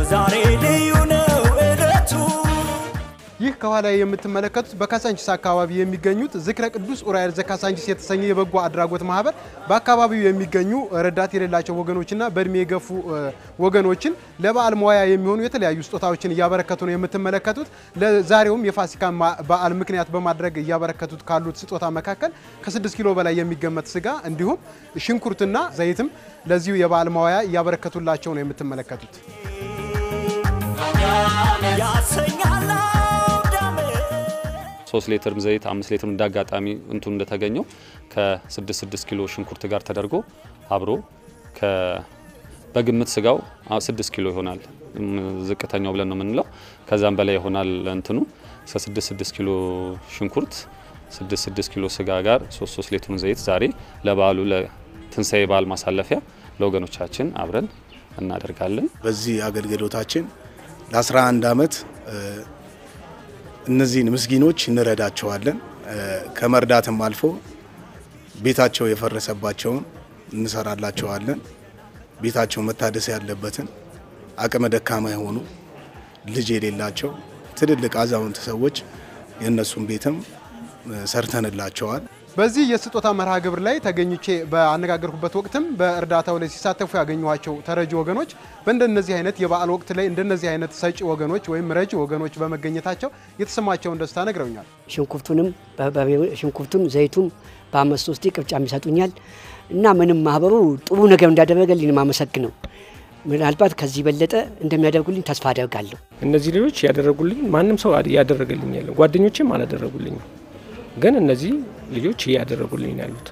ዛሬ ልዩ ነው እለቱ ይህ ከኋላ የምትመለከቱት በካሳንቺስ አካባቢ የሚገኙት ዝክረ ቅዱስ ኡራኤል ዘካሳንቺስ የተሰኘ የበጎ አድራጎት ማህበር በአካባቢው የሚገኙ ረዳት የሌላቸው ወገኖችና በእድሜ የገፉ እ፣ ወገኖችን ለበዓል መዋያ የሚሆኑ የተለያዩ ስጦታዎችን እያበረከቱ ነው የምትመለከቱት። ለዛሬውም የፋሲካ ማ- በዓል ምክንያት በማድረግ እያበረከቱት ካሉት ስጦታ መካከል ከ6 ኪሎ በላይ የሚገመት ስጋ እንዲሁም ሽንኩርትና ዘይትም ለዚሁ የበዓል መዋያ እያበረከቱላቸው ነው የምትመለከቱት። ያሰኛል አውዳመት ሶስት ሊትርም ዘይት አምስት ሊትርም እንዳጋጣሚ እንቱ እንደተገኘው ከስድስት ስድስት ኪሎ ሽንኩርት ጋር ተደርጎ አብሮ ከ በግምት ስጋው አ- ስድስት ኪሎ ይሆናል እም፣ ዝቅተኛው ብለን ነው የምንለው። ከዛም በላይ ይሆናል እንትኑ እስከ ስድስት ስድስት ኪሎ ሽንኩርት ስድስት ስድስት ኪሎ ስጋ ጋር ሶስት ሶስት ሊትሩን ዘይት ዛሬ ለበዓሉ ለትንሳኤ በዓል ማሳለፊያ ለወገኖቻችን አብረን እናደርጋለን። በዚህ አገልግሎታችን ለ11 ዓመት እ፣ እነዚህን ምስኪኖች እንረዳቸዋለን። እ፣ ከመርዳትም አልፎ ቤታቸው የፈረሰባቸውን እንሰራላቸዋለን። ቤታቸው መታደስ ያለበትን አቅመ ደካማ የሆኑ ልጅ የሌላቸው ትልልቅ አዛውንት ሰዎች የእነሱን ቤትም እ፣ ሰርተንላቸዋል። በዚህ የስጦታ መርሃ ግብር ላይ ተገኝቼ በአነጋገርኩበት ወቅትም በእርዳታው ላይ ሲሳተፉ ያገኘኋቸው ተረጂ ወገኖች በእንደነዚህ አይነት የበዓል ወቅት ላይ እንደነዚህ አይነት ሰጪ ወገኖች ወይም ረጂ ወገኖች በመገኘታቸው የተሰማቸውን ደስታ ነግረውኛል። ሽንኩርቱንም በ- ሽንኩርቱም ዘይቱም በአመት ሶስቴ ቅርጫም ይሰጡኛል እና ምንም ማህበሩ ጥሩ ነገር እንዳደረገልኝ ነው የማመሰግነው። ምናልባት ከዚህ በለጠ እንደሚያደርጉልኝ ተስፋ አደርጋለሁ። እነዚህ ልጆች ያደረጉልኝ ማንም ሰው ያደረገልኝ የለም። ጓደኞቼም አላደረጉልኝም። ግን እነዚህ ልጆች እያደረጉልኝ ነው ያሉት።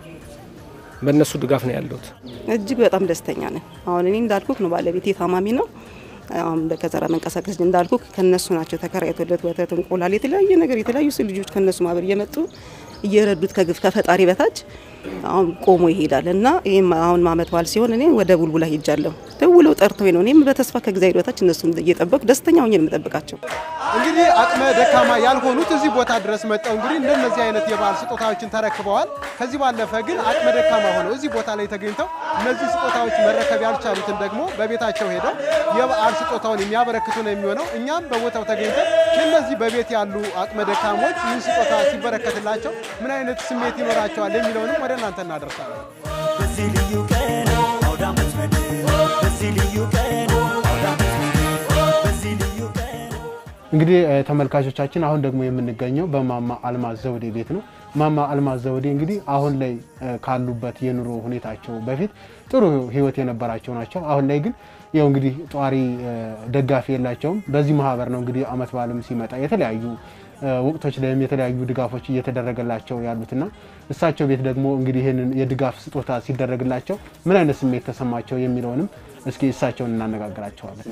በእነሱ ድጋፍ ነው ያለሁት። እጅግ በጣም ደስተኛ ነን። አሁን እኔ እንዳልኩክ ነው ባለቤቴ ታማሚ ነው። አሁን በከዘራ መንቀሳቀስ እንዳልኩክ ከነሱ ናቸው ተከራይቶለት ወተት፣ እንቁላል፣ የተለያየ ነገር የተለያዩ ስ ልጆች ከነሱ ማህበር እየመጡ እየረዱት ከግፍ ከፈጣሪ በታች አሁን ቆሞ ይሄዳል እና ይህም አሁን አመት በዓል ሲሆን እኔ ወደ ቡልቡላ ሄጃለሁ። ደውለው ጠርተው ነው እኔም በተስፋ ከእግዚአብሔር በታች እነሱን እየጠበቁ ደስተኛ ሆኜ ነው የምጠብቃቸው። እንግዲህ አቅመ ደካማ ያልሆኑት እዚህ ቦታ ድረስ መጠው እንግዲህ እንደነዚህ አይነት የበዓል ስጦታዎችን ተረክበዋል። ከዚህ ባለፈ ግን አቅመ ደካማ ሆነው እዚህ ቦታ ላይ ተገኝተው እነዚህ ስጦታዎች መረከብ ያልቻሉትን ደግሞ በቤታቸው ሄደው የበዓል ስጦታውን የሚያበረክቱ ነው የሚሆነው። እኛም በቦታው ተገኝተን እነዚህ በቤት ያሉ አቅመ ደካሞች ይህ ስጦታ ሲበረከትላቸው ምን አይነት ስሜት ይኖራቸዋል የሚለውንም ወደ እናንተ እናደርሳለን። በዚህ ልዩ ቀን አውዳመት ምድር በዚህ ልዩ ቀን አውዳመት ምድር በዚህ ልዩ ቀን እንግዲህ እ፣ ተመልካቾቻችን አሁን ደግሞ የምንገኘው በማማ አልማዝ ዘውዴ ቤት ነው። ማማ አልማዝ ዘውዴ እንግዲህ አሁን ላይ እ፣ ካሉበት የኑሮ ሁኔታቸው በፊት ጥሩ ሕይወት የነበራቸው ናቸው። አሁን ላይ ግን ያው እንግዲህ ጧሪ እ፣ ደጋፊ የላቸውም። በዚህ ማህበር ነው እንግዲህ አመት በዓልም ሲመጣ የተለያዩ እ፣ ወቅቶች ላይም የተለያዩ ድጋፎች እየተደረገላቸው ያሉትና እሳቸው ቤት ደግሞ እንግዲህ ይህንን የድጋፍ ስጦታ ሲደረግላቸው ምን አይነት ስሜት ተሰማቸው የሚለውንም እስኪ እሳቸውን እናነጋግራቸዋለን።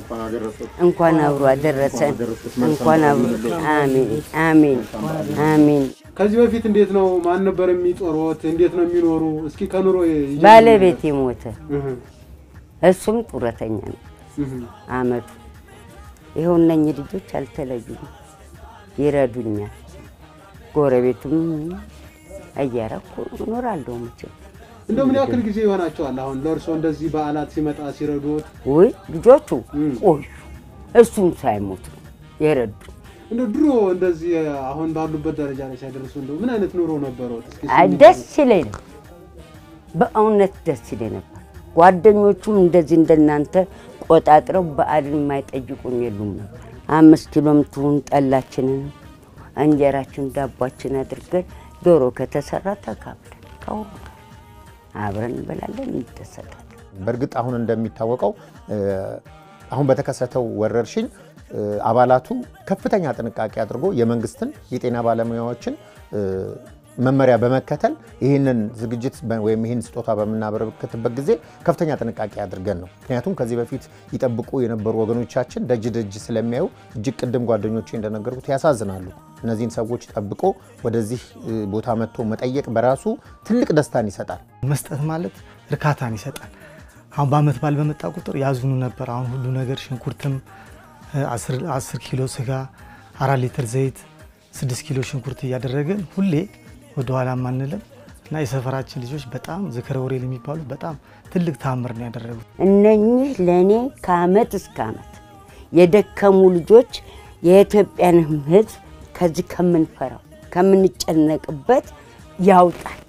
እንኳን አብሮ አደረሰን። እንኳን አብሮ አሜን አሜን አሜን። ከዚህ በፊት እንዴት ነው? ማን ነበር የሚጦሮት? እንዴት ነው የሚኖሩ? እስኪ ከኑሮ ይጀምሩ። ባለቤቴ ሞተ፣ እህ እሱም ጡረተኛ ነው። እህ አመቱ ይኸው እነኝህ ልጆች አልተለዩም፣ ይረዱኛል። ጎረቤቱም እያረኩ እኖራለሁ መቼም እንደው ምን ያክል ጊዜ ይሆናቸዋል አሁን ለእርሶ እንደዚህ በዓላት ሲመጣ ሲረዱት? ውይ ልጆቹ እም። ቆዩ፣ እሱም ሳይሞት ነው የረዱ። እንደው ድሮ እንደዚህ አሁን ባሉበት ደረጃ ላይ ሳይደርሱ እንደው ምን አይነት ኑሮ ነበረዎት? እስኪ አይ ስሜት ደስ ይለኝ ነው፣ በእውነት ደስ ይለኝ ነበር። ጓደኞቹም እንደዚህ እንደናንተ ቆጣጥረው በዓልን የማይጠይቁን የሉም ነበር። አምስት ኪሎም ትሁን ጠላችንን፣ እንጀራችን፣ ዳቧችን አድርገን ዶሮ ከተሰራ ተካፍለን ከሁሉ ጋር አብረን እንበላለን፣ እንደሰታለን። በእርግጥ አሁን እንደሚታወቀው እ፣ አሁን በተከሰተው ወረርሽኝ እ፣ አባላቱ ከፍተኛ ጥንቃቄ አድርጎ የመንግስትን የጤና ባለሙያዎችን እ፣ መመሪያ በመከተል ይህንን ዝግጅት በ- ወይም ይህን ስጦታ በምናበረክትበት ጊዜ ከፍተኛ ጥንቃቄ አድርገን ነው። ምክንያቱም ከዚህ በፊት ይጠብቁ የነበሩ ወገኖቻችን ደጅ ደጅ ስለሚያዩ እጅግ ቅድም ጓደኞቼ እንደነገርኩት ያሳዝናሉ። እነዚህን ሰዎች ጠብቆ ወደዚህ እ፣ ቦታ መጥቶ መጠየቅ በራሱ ትልቅ ደስታን ይሰጣል። መስጠት ማለት እርካታን ይሰጣል። አሁን በአመት በዓል በመጣ ቁጥር ያዝኑ ነበር። አሁን ሁሉ ነገር ሽንኩርትም እ፣ አስር- አስር ኪሎ ስጋ፣ አራት ሊትር ዘይት፣ ስድስት ኪሎ ሽንኩርት እያደረግን ሁሌ ወደኋላ አንልም እና የሰፈራችን ልጆች በጣም ዝክረ ወሬል የሚባሉት በጣም ትልቅ ታምር ነው ያደረጉት። እነኚህ ለእኔ ከአመት እስከ አመት የደከሙ ልጆች የኢትዮጵያንም ሕዝብ ከዚህ ከምንፈራው ከምንጨነቅበት ያውጣል።